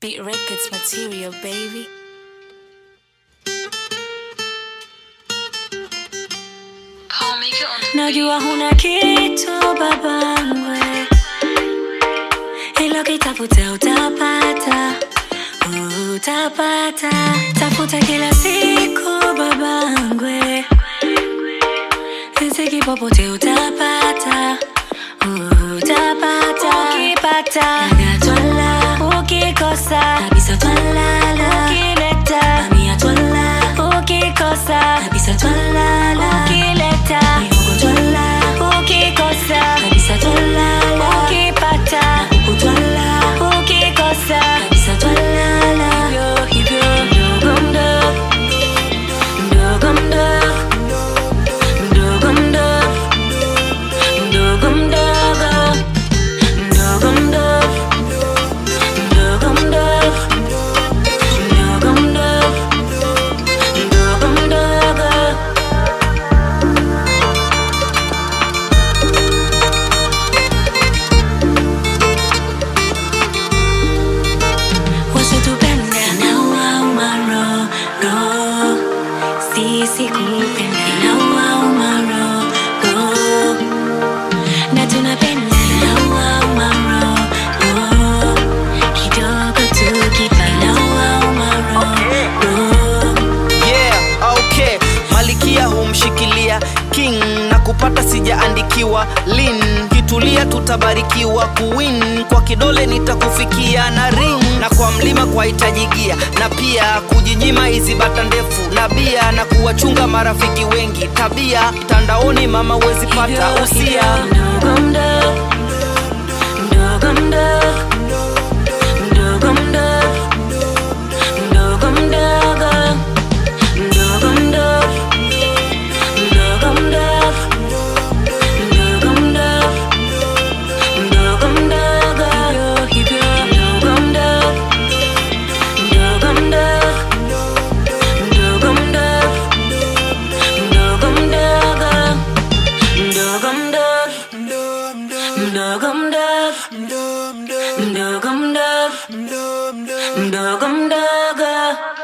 Beat Records material, baby. Najua huna kitu babangwe, ilo kitafuta utapata, utapata. Tafuta kila siku babangwe, riziki popote utapata, utapata. Ukipata dada twala, ukikosa kabisa twalala, ukileta mamia twala, ukikosa kabisa twalala, ukileta mihogo twala, ukikosa kabisa twalala, ukipata huku twala, ukikosa kabisa twalala. Hivyo hivyo mdogo mdogo mdogo mdogo mdogo mdogo mdogo mdogo mdogo mdogo mdogo mdogo mdogo mdogo mdogo mdogo wasitupenda inawauma roho sisi kupenda inawauma roho na tunapenda inawauma roho kidogo tukipa inawauma roho yeah, okay malikia humshikilia king na kupata sijaandikiwa lin kitulia tutabarikiwa kuwin kwa kidole nitakufikia na ring na kwa mlima kwa hitajigia na pia kujinyima hizi bata ndefu na bia na kuwachunga marafiki wengi tabia mtandaoni mama huwezi pata usia mdogo mdogo mdogo mdogo mdogo mdogo mdogo mdogo mdogo mdogo mdogo mdogo mdogo mdogo mdogo hivyo mdogo mdogo mdogo mdogo mdogo mdogo mdogo mdogo mdogo mdogo mdogo mdogo mdogo mdogo mdogo